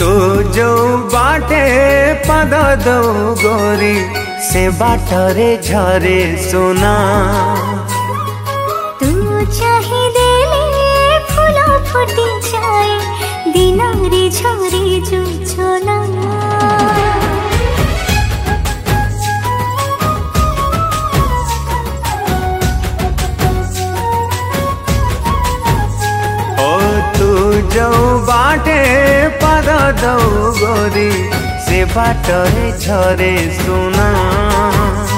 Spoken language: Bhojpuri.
तू जो बाटे पद दो गोरी से बाटरे झरे सोना तू चाहे देले फुलो फुटी जाए दिनारी झरे जो छोला ओ तू जो बाटे पद दो गोरी से बाटरे झरे सोना